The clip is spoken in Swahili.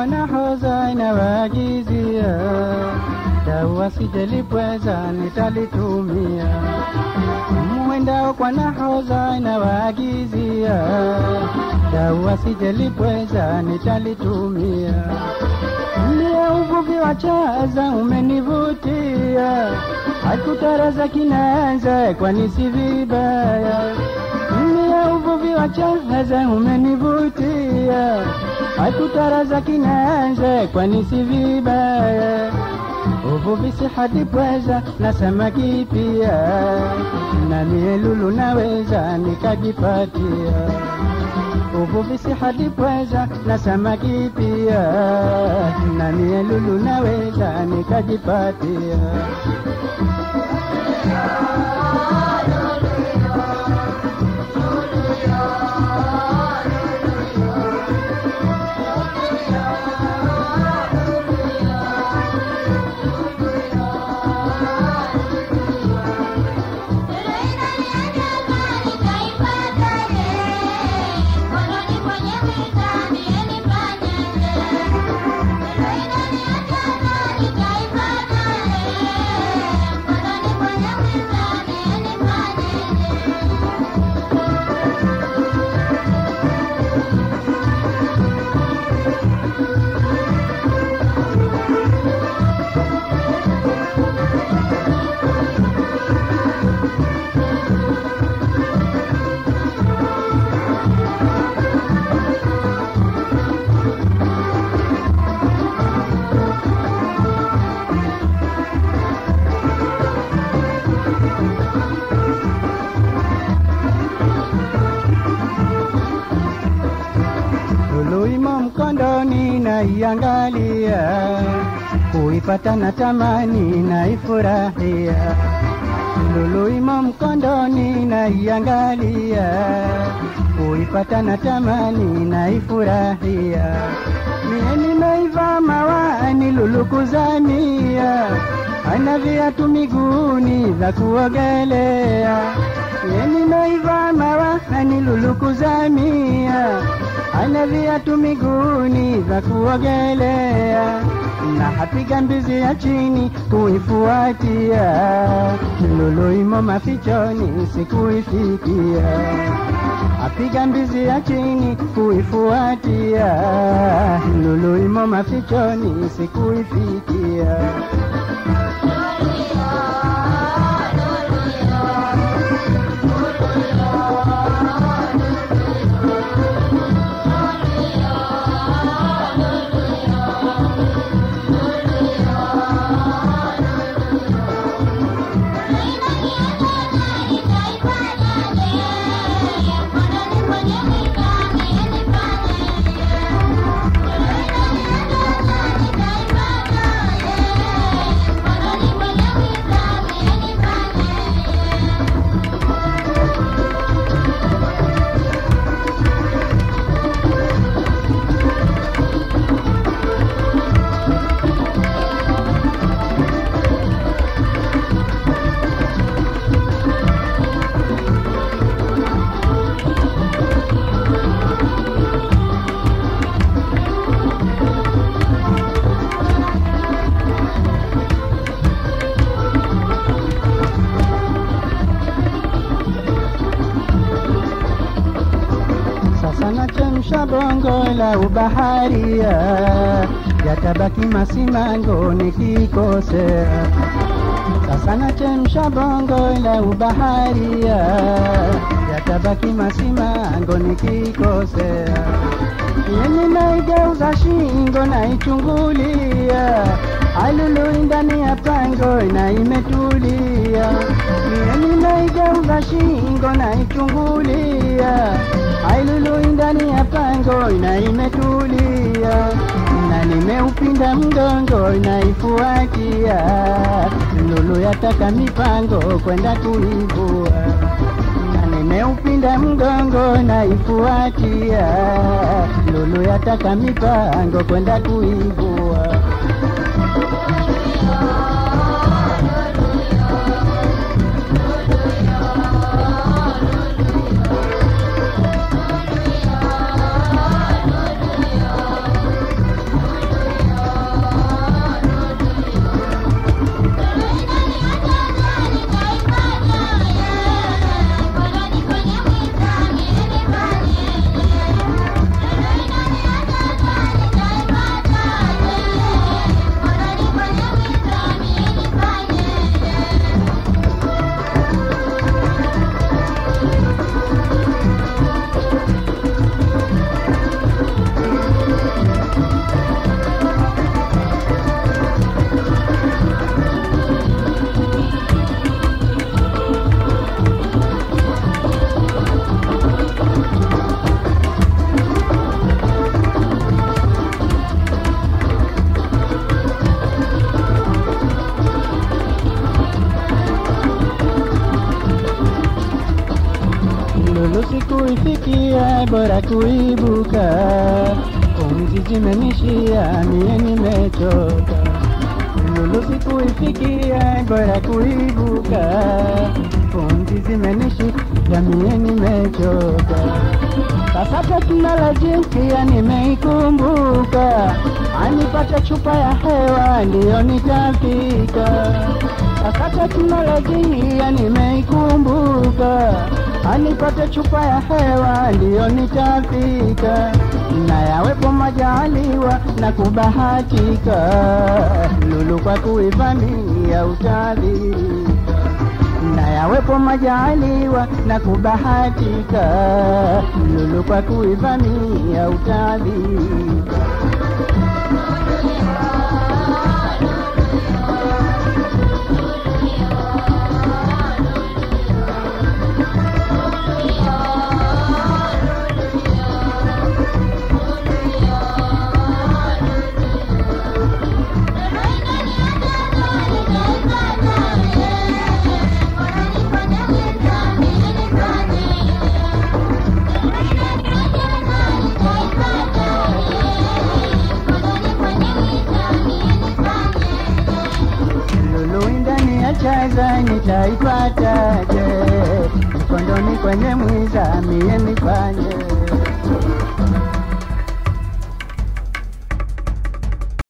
nahoza inawaagizia dawa sijalipweza nitalitumia mwendao kwa nahoza inawaagizia dawa sijalipweza nitalitumia Mia uvuvi wa chaza umenivutia, hakutaraza kinaanza kwani si vibaya. Mia uvuvi wa chaza umenivutia, hakutaraza kinaanza kwani si vibaya. Uvuvi si hadi pweza na samaki pia, na mielulu naweza nikajipatia uvuvi si hadi pweza na samaki pia, na mielulu naweza nikajipatia. Lulu imo mkondoni naiangalia, kuipata na tamani naifurahia. Lulu imo mkondoni naiangalia, kuipata na tamani naifurahia. Mie nimeiva mawani lulu kuzamia, ana viatu miguuni vya kuogelea. Mie nimeiva mawani lulu kuzamia ana viatu miguuni vya kuogelea na hapiga mbizi ya chini kuifuatia. Lulu imo mafichoni sikuifikia, apiga mbizi ya chini kuifuatia. Lulu imo mafichoni sikuifikia. Sasa nachemsha bongo la ubaharia, yatabaki masimango nikikosea. Sasa nachemsha bongo la ubaharia, yatabaki masimango nikikosea. Yeni naigeuza shingo naichungulia, alului ndani ya pango na imetulia. Yeni naigeuza shingo naichungulia, alului ndani ya pango na imetulia. Na nimeupinda mgongo naifuatia, lulu yataka mipango kwenda kuivua na nimeupinda mgongo naifuatia, lulu yataka mipango kwenda kuivua. lulu sikuifikia, bora kuibuka. Pumzi zimenishia, mie nimechoka. Lulu sikuifikia, bora kuibuka. Pumzi zimenishia, mie nimechoka. Sasa teknolojia pia nimeikumbuka, anipata chupa ya hewa ndiyo nitafika. Sasa teknolojia nimeikumbuka, anipata chupa ya hewa ndiyo nitafika. Na yawepo majaliwa na kubahatika, lulu kwa kuivamia utadhirika na yawepo majaliwa na kubahatika, lulu kwa kuivamia utadhika. Lulu ndani ya chaza nitaipataje? Mkondoni kwenye mwiza mie nifanye